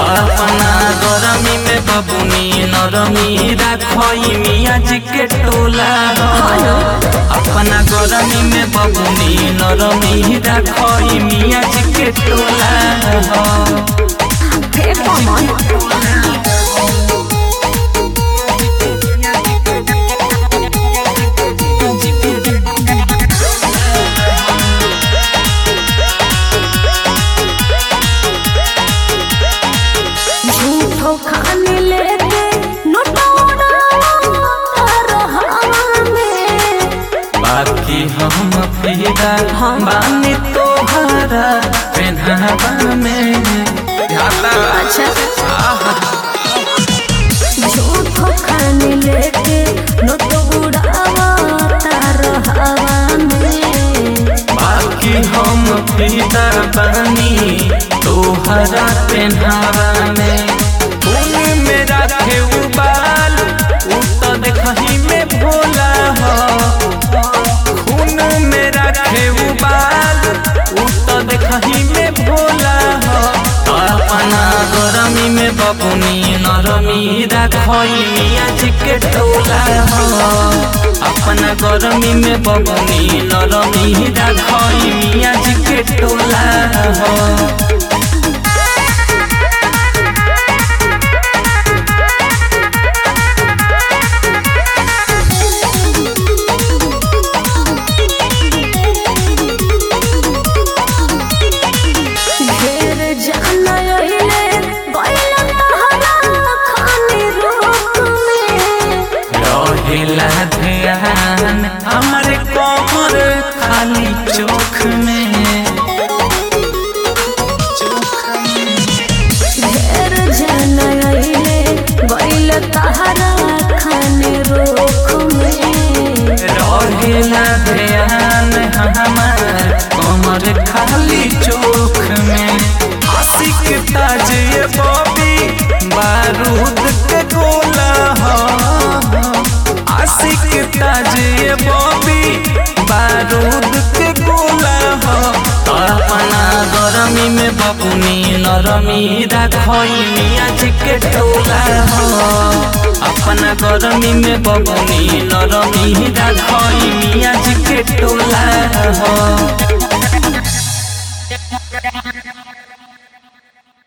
अपना गरमी में बबुनी नरमी राखई मिया जी के टोला हो अपना गरमी में बबुनी नरमी राखई मिया जी के टोला हो फेर कमन झूठो खाने लेके नोटोड़ा हवा में बाकी हम फिदा बानी तोहरा पेन्हावा में अच्छा झूठो खाने लेके नोटोड़ा तार हवा में बाकी हम फिदा बानी तोहरा पेन्हावा में खून में राखे उबाल उ तो देखही में भोला हो खून में राखे उबाल उ तो देखही में भोला हो अपना गरमी में बबुनी नरमी राखई मिया जी के टोला हो अपना गरमी में बबुनी नरमी राखई मिया जी के टोला हो ढेर जाना अहिले गइल तहरा खाने रोक में रहेला ध्यान हमारे कमर खाली चोख में ढेर जाना अहिले गइल तहरा खाने रोक में रहेला ध्यान हमार कमर खाली चोख में आशिक ताज ये बॉबी बारूद के गोला हो आशिक ताज ये बॉबी बारूद के गोला हो अपना गरमी में बबुनी नरमी राखई मिया जी के टोला हो अपना गरमी में बबुनी नरमी राखई मिया जी के टोला हो